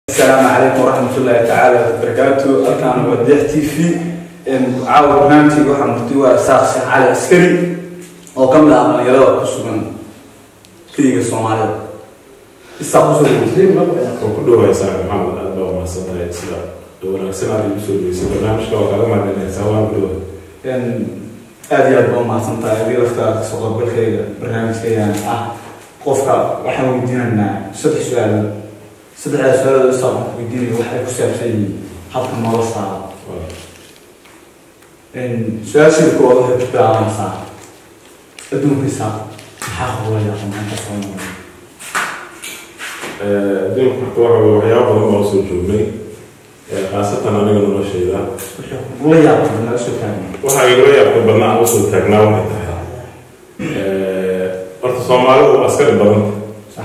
السلام عليكم ورحمة الله تعالى وبركاته أنا وديح تي في عاود برنامجي waxaa murti waa saaqsan cali askari oo ka mid ah dhalinyarada ku sugan keliga soomaalida isaa kusoo dhegeysa oo ku dhawaysaa maxamed aad baa umahadsantahay sida wanaagsan aad igu soo dhaweysay barnaamijka waa kaaga mahadinaysaa waan ku dhawa aad iyo aad baa umahadsan tahay adii laftaa kasoo qaybgalkayga barnaamijkaygan ah qofka waxaan weydiinaynaa saddex su-aalood saddexdaas su-aalood isaa qofka weydiinaya waxay ku saabsan yihiin habka noloshaada su-aashii koowaad waxay ku bilaabanaysaa adduunkiisa maxaa qowlaya maxaa ka soo noqday adduunka marka waxa weye waxyaaba badan baa usoo joognay khaasatan aniga noloshayda wixii kugula yaabtay nala soo taagna waxaa igula yaabka badnaa aan usoo taagnaa waxay tahay horta soomaalidu waa askari badan sax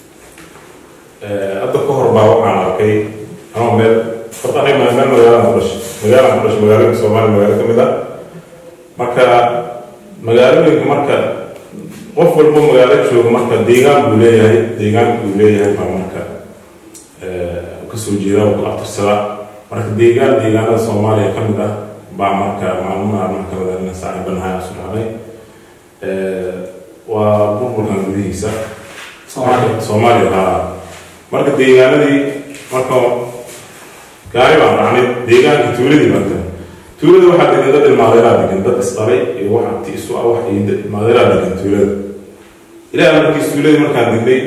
hadda ka hor baa waxaan arkay ama meel horta aniga meel magaalaan ku dhashay magaalaan ku dhashay magaalooyinka soomaaliya magaalo ka mid ah marka magaalooyinka marka qof walbo magaalo jooga marka deegaan buu leeyahay deegaanka uu leeyahay baa marka kasoo jeeda oo ku abtirsada marka deegaan deegaanada soomaaliya ka mid ah baa marka maalmaha marka madaxweyne saaci banahay asu dhacday waa burburkan gudihiisa Soomaaliya. soomaaliya haa marka deegaanadii marka gaari baan raacnay deegaankii tuuladii marka tuulada waxaa degan dad ilmaadeeraa degan dad isdhalay iyo wax abti isu ah wax iyo dad ilmaadeeraa degan tuulada ilaaha markiis tuuladii markaan degnay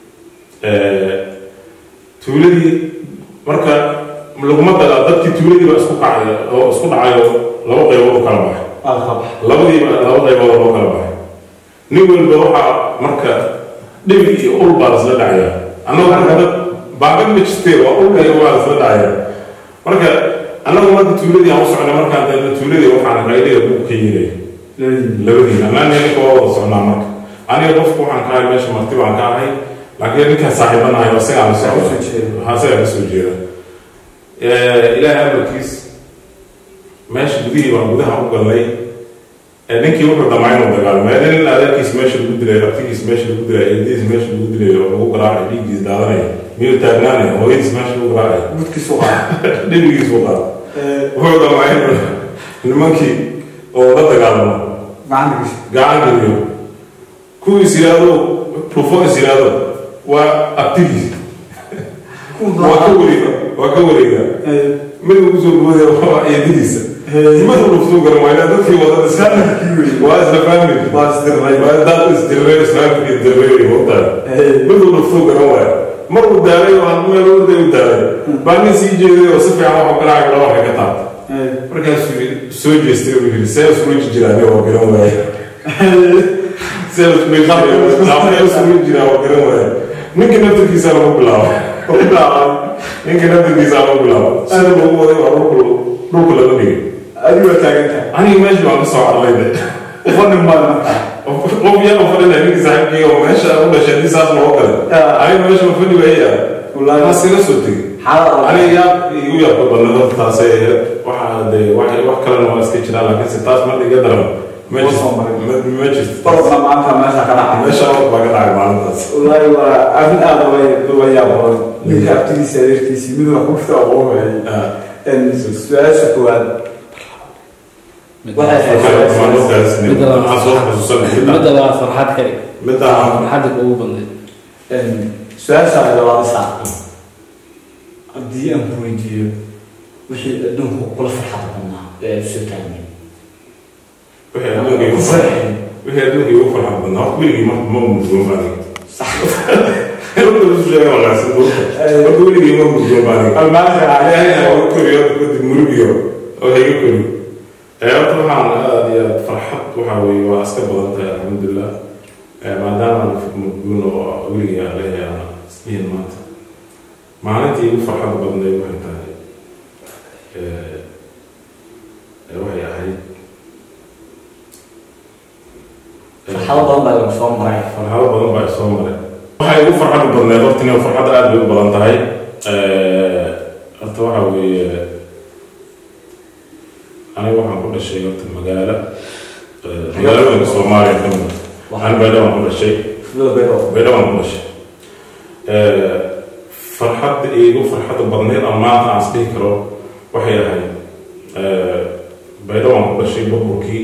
tuuladii marka laguma dala dadkii tuuladii baa isku kacay oo isku dhacayo laba qaybood u kala baxay alqab labadiiba laba qaybood loo kala baxay nin walba waxaa marka dhibig iyo ul baa lasla dhacaya annagu marka dad baagan ma jirtee waa ulka iyo waa lasla dhacaya marka annagu marka tuuladii aan u socnay markaan dalna tuuladii waxaan qayliga buug ka yeelay labadiina anaa ninka waa wada socnaa marka aniga qofku waxaan ka ahay meesha marti baan ka ahay laakiin ninkaan saaxiibanahay oo isagaan la socda Kasoo jeeda. ha isagaa kasoo jeeda ilaahay amarkiis meesha gudihii baan gudaha u galnay ee ninkii wuxuu dhammaa inuu dagaalamo ee nin adeerkiis meesha lagu dilay abtigiis meesha lagu dilay eedadiis meesha lagu dilay oo lagu garaacay dhiiggiis daadanaya miyuu taagnaanaya hooyadiis meesha lagu garaacay gudkiisu qaada dhibigiis u qaada wuxuu dhammaa inuu nimankii oo la dagaalamo gacantigiisa gacan geliyo kuwiis yiraahdo rufois yiraahdo waa abtigiis waa ka wareega waa ka wareega mid uu kusoo boodaya waa eedadiisa mid uu dhuftuu garan waa inaa dadkii wadada iska waa isla family waa isdirray waa dad isdirray islaamka isdirray wadaay mid uu dhuftuu garan waaya mar uu daalay oo aan meel orday u daalay baa nin sii jeeday oo si fiican waxu garaaca laba waxay ka taabtay markaasuu yidhi soo jeestay oo yidhi see isula jijiraani oo garan waaya see isula jiraa oo garan waaya ninka naftarkiisa lagu bilaabo ninka naftarkiisa lagu bilaabo sida lagu waday waa dhulku dhulku laga dhigay adigu waa taagantahay aniga meesha baan kasoo carlay de ufanin baad marka qof yaa fadhina ninka saaxiibkii oo meesha u dhashay haddii saas loo kale aniga meesha ma fadhi waaya Wallaahi. taas iga soo tegay xaalad aniga yaa igu yaabka badnaa horta taasay waxaa de wax wax kalena waa iska jiraan laakiin se taas marka iga daran ma Ma soo marin. jirto ma- ma jirto barobna maanta meesha ka dhacay meesha wax baa ka dhacay maalintaas wallaahi waa arrin aad uga yaab badan ninka abtigiisa adeerkiisii mid wax kufta aqoonayay su-aasha koowaad waxay ahayd midda midda labaad farxad kali midda farxadda ugu badnayd su-aasha labaad isaa haddii aan ku weydiiyo wixii adduunka kula farxada badnaa ee aad soo taagnay wixii adduunka igu farxay wixii adduunka igu farxad badnaa horta weligii ma ma mudgoon baaniga horta isu sheega wanaagsan horta horta weligii ma mudgoon baaniga almaasha ilaahay ha iga koriyo kadib murugiyo oo ha iga koriyo ee horta waxaan aad iyo aad farxad waxaa weeye waa iska badan tahay alxamdulilah ee maadaama aan mudgoon oo weligii aan leeyahay aan islihin maanta maalintii igu farxad badnayd waxay tahay ee ee waxay ahayd farxado badan baa lagu soo maray farxado badan baa soo maray waxay igu farxad badneed horta inay farxadda aad bay u badan tahay horta waxa weeye aniga waxaan ku dhashay horta magaalo magaalooyinka soomaaliya ka mid waxaan baydhawaan ku dhashay Loo beero. baydhawaan ku dhashay farxadda iigu farxadda badneed ama maanta aan isdhihi karo waxay ahayd baydhabo aan ku dhashay burburkii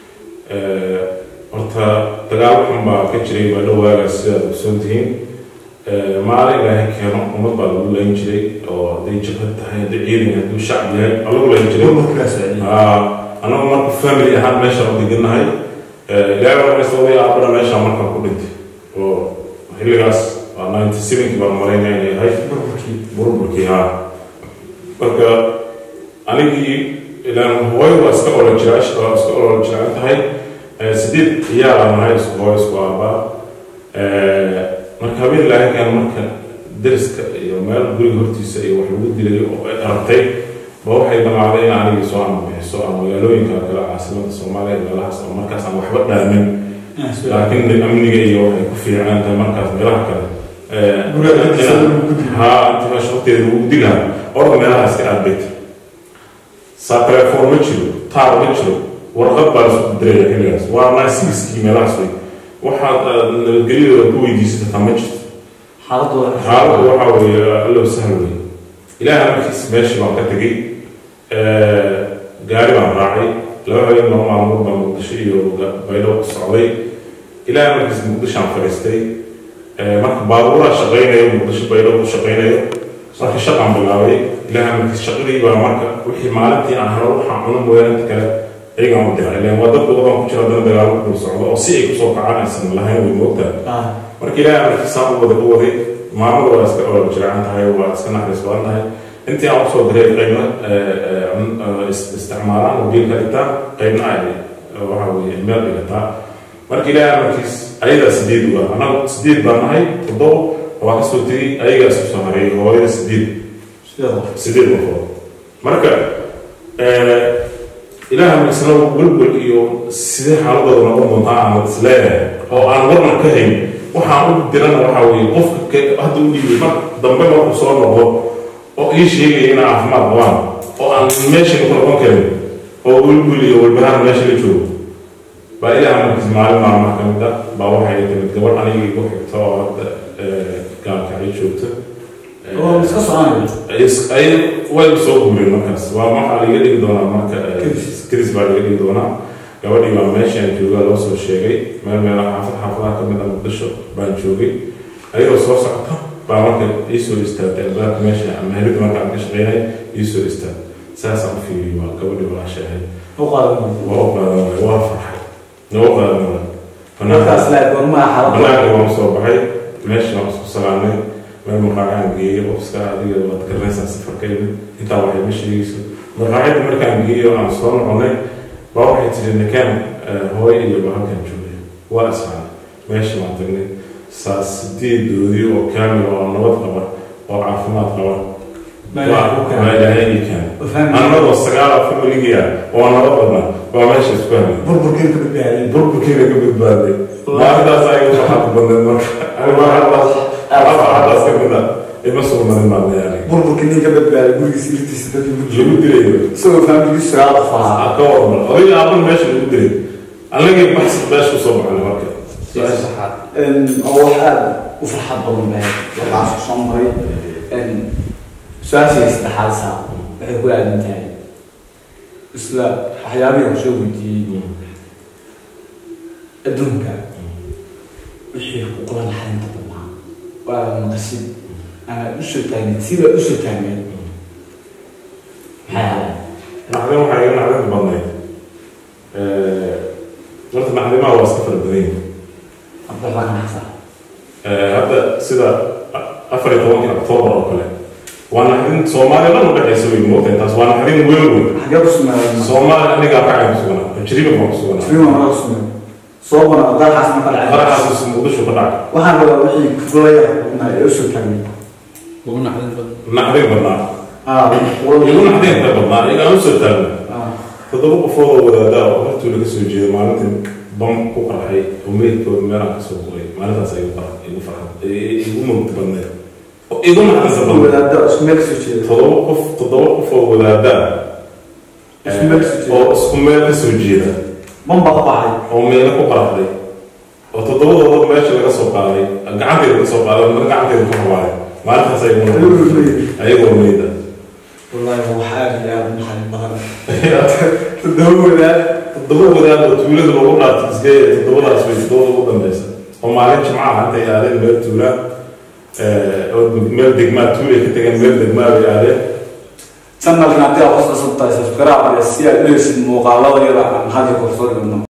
horta dagaal xun baa ka jiray baydhabo waagaas sidaad ogsoon tihiin maalin ilaahay keeno ummad baa lagu layn jiray oo hadday jabhad tahay hadday ciidan hadduu shacab yahay waa lagu layn jiray anagu marka family ahaan meeshaan u degannahay ilaahay waa sababay aabana meeshaan markaan ku dhintay oo xilligaas waa ninety sevenkii baan malaynaya inay ahayd burburkii haa marka anigii ilaan hooyo waa iska olo jiraash waa iska olo jiraan tahay sideed ciyaalaan nahay isku hooyo isku aabaa marka habeen ilaahay keen marka deriska iyo meel guriga hortiisa iyo wax lagu dilay oo ay aragtay ba waxay damacday in anigii soo amabixiso ama magaalooyinka kale caasimada soomaaliya meelahaas oo markaas aan waxba dhaamin laakiin amniga iyo waxay ku fiicnaan tahay markaas meelaha kale haa inta meesha waqtigeeda lagu dilaa orda meelahaas ka aadbayta saa telefoon ma jiro taar ma jiro warqad baa laisku diraya xilligaas waa naasiiskii meelahaas way waxaad nabadgelyadooda ku weydiisata taa ma jirto xaaladdu waxaa weeye allow sahal wey ilaaha markiis meeshii baan ka tegey gaari baan raacay laba habeen laba maalmood baan muqdisho iyo baydho ku socday ilaaha markiis muqdishaan fadhiistay marka baabuuraa shaqaynayo muqdisho baydho ku shaqaynayo marka shaqaan bilaabay ilaaha markiis shaqadii baa marka wixii maalintii aan helo waxaan cuno mooyaane inta kale ayagaan u diray ileen waa dadku wadan ku jira haddana dagaalo ku dul socdo oo si ay kusoo kacaan aysan lahayn way moogtaa marka ilaaha markiis saan u wada u waday maamada waa iska ola jiraan tahay waa iska naxariis badan tahay intii aan usoo diray qaybna isticmaalaan mobiilka dhigtaan qaybna ay waxa weye meel dhigataa marka ilaaha markiis ayadaa sideed u ah anagu sideed baan nahay toddobo waa kasoo tegey ayagaa isku soo hareeyay hooyada sideed sideed qofood marka ilaaha markiisna welwel iyo sidee xaaladooda noqon doontaa aan isleeyahay oo aan warna ka hayn waxaan u dirana waxaa weeye qofka hadda u dhiibay mar dambe markuu soo noqdo oo ii sheegaya inaa caafimaad qabaan oo aan meesha ku noqon karin oo welwel iyo walbahaan meesha la joogo baa ilaaha markiis maalin maalmaha ka mid ah baa waxay timid gabadh anigii igu xigta oo hadda gaalkacyo joogta ay way soo guureen markaas waa waxaa laga dhigi doonaa marka kris baa laga dhigi doonaa gabadhii baa meeshaan joogaa loo soo sheegay meel meel xaafad xaafadaha ka mid a muqdisho baan joogay ayagoo soo socota baa marka iisoo istaagtay albaabka meesha meherida marka aan ka shaqeynay iisoo istaag saasaan u fiiriyay waa gabadhii walaasha ahayd waa u qaadan waay waa farxay noo qaadan waay banaanka waan soo baxay meesha waan isku salaamay meel maqaacaan geeyey qofska adiga waad garanaysaa safarkayda intaa waxay ma sheegayso maqaacida markaan geeyo aan soo noqonay baa waxay tiri ninkaan hooyo iyo bahalkan joogay waa isfaan meesha waan tagnay saa sideedoodii oo kaamil oo nabad qaba oo caafimaad qaba anagoo sagaala familigiya oo nabad qabna baa meesha isku helay burburkiina ka badbaaday maalintaas ayaga farxad badneed marka farxadaas ka mid a ima sugnanin baan leeyahay burburkii nin ka badbaaday gurigiisa irtiisa dadkii ku lagu dilayo isagoo faamiligiisu sagaal qof ahaa ka warman adiga aaban meesha lagu dilay anagii baxsi meesha kusoo baxnay marka oo wax aada u farxad badan lahayd waxaas ku soo maray su-aashii saddexaad saa waxay ku aadan tahay isla waxyaabihii aan soo weydiiyey adduunka wixii xuquuqla naxarinta badnaa waa maqasid ama usoo taagneed sida usoo taagneed maxay ahayd naxdin waxaa iga naxdinta badnayd horta naxdimaha waa iska fara badan yihin abdullah naxsa hadda sida afar iyo tobankii octoobar oo kale waa naxdin soomaaliya dhan u dhexaysa wey moogtahay taas waa naxdin weyn weyn xagee ku sumeeyay soomaaliya anigaa kacay ku suganaa tajriba baan ku suganaa Fiima ma sumeeyay soo bana dalxaas ma qalcay qaraxaas muqdisho ka dhacay waxaan rabaa wixii kublaya xuquuqna ee usoo taagneed ugu naxdin badan naxdin badnaa ah igu naxdinta badnaa iga aan usoo taagna ah toddoba qofood oo wadaadaa oo hortooda kasoo jeeda maalintii bam ku qarxay oo meydkooda meelaan kasoo qoray maalintaas igu farxad igu farxad igu mugdi badneed oo igu naxdinta badneed wadaada isku meel kasoo jeeda toddoba qof toddoba qof oo wadaadaa Isku meel kasoo jeeda. oo isku meel kasoo jeeda bamba ku baxay oo meelo ku qarxday oo toddobadooda meesha laga soo qaaday gacanteeda laga soo qaaday mar gacanteeda ku hawaaday maalintaas ay Ayagoo meyd. ayagoo meyda wallaahi waa aad iyo aad u naxariis badan toddoba wadaad toddoba wadaad oo tuulada lagu dhaartay isgeeya toddobadaas way toddobada ugu dambeysa oo maalin jimcaha intay aadeen meel tuula oo meel degmaa tuulay ka tegeen meel degmaa bay aadeen channelkan haddii aad hoos cusub tahay subscribe iyo si aad u heshid muuqaalada yada aan hadda korsoo dhigno